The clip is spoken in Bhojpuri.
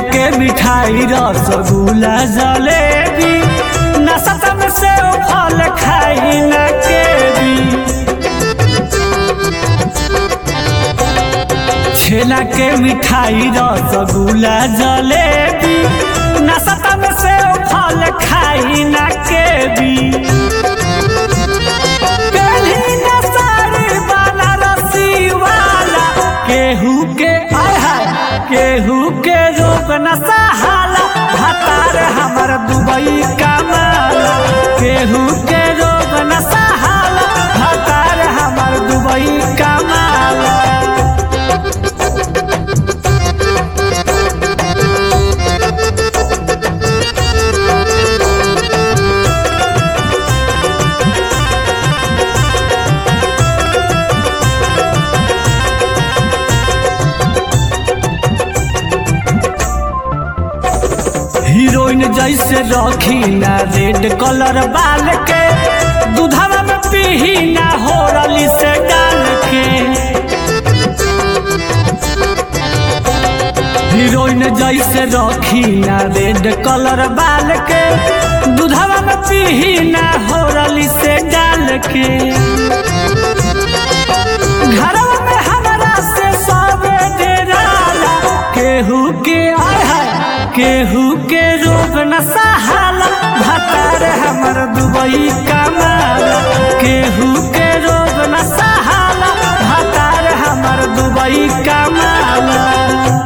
के मिठाई रसगुल्ला जलेबी नशा में से फल खाई न के भी छेना के मिठाई रसगुल्ला जलेबी नशा में से फल खाई न के भी पेली न साड़ी वाला रस्सी वाला केहू के आय हाय केहू के रोग न सहाला हतार हमर दुबई कमाला केहू के रोग न सहाला हतार हमर दुबई कमाला हीरोइन जैसे रखी ना रेड कलर बाल के दूधवा में पीही ना हो रली से डाल के हीरोइन जैसे रखी ना रेड कलर बाल के दूधवा में पीही ना हो रली से डाल के घरवा में हमरा से सबे डेराला केहू के आय हाय केहू के रोग न सहाला भतार हमर दुबई कमाला केहू के रोग न सहाला भतार हमर दुबई कमाला